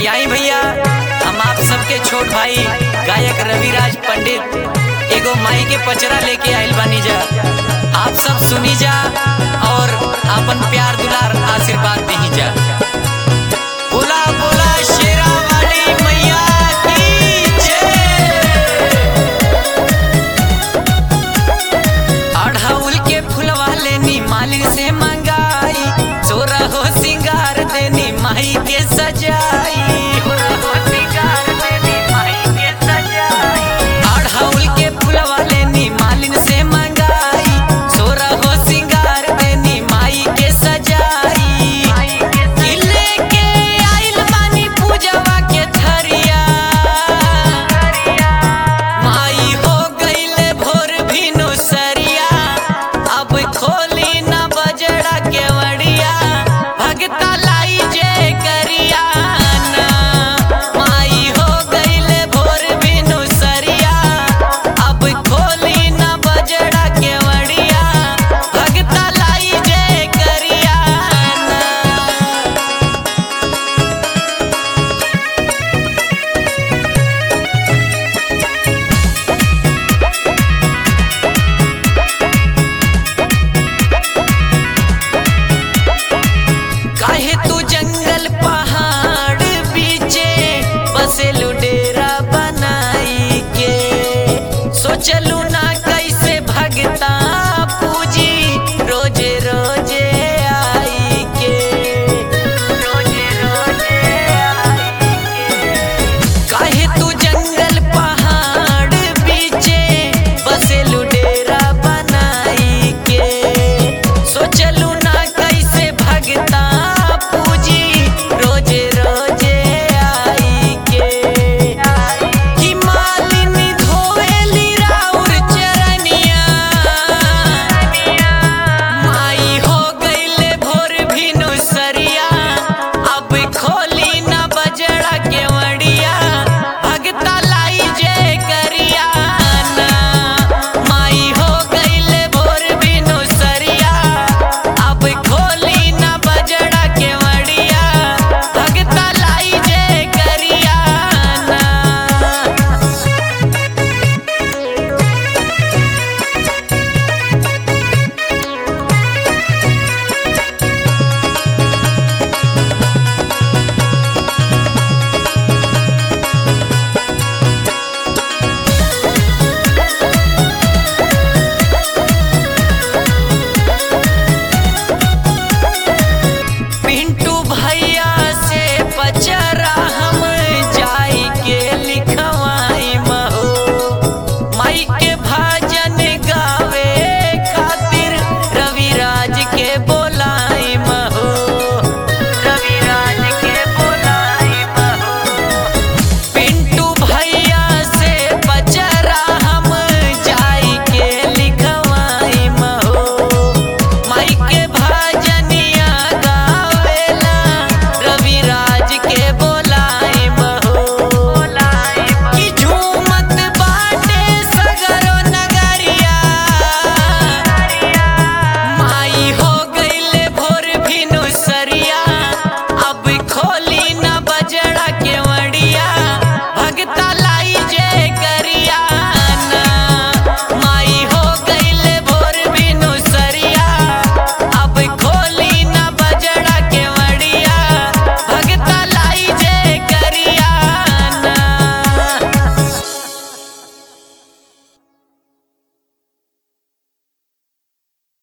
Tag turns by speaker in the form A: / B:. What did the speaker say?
A: कि आई भैया हम आप सबके छोट भाई गायक रविराज पंडित एगो माई के पचरा लेके आइल बानी जा आप सब सुनी जा और अपन प्यार दुलार आशीर्वाद दी जा बोला बोला शेरा वाली मैया की जय अढ़ाउल के फुलवा लेनी मालिक से मंगाई सोरा हो सिंगार देनी माई के सजाई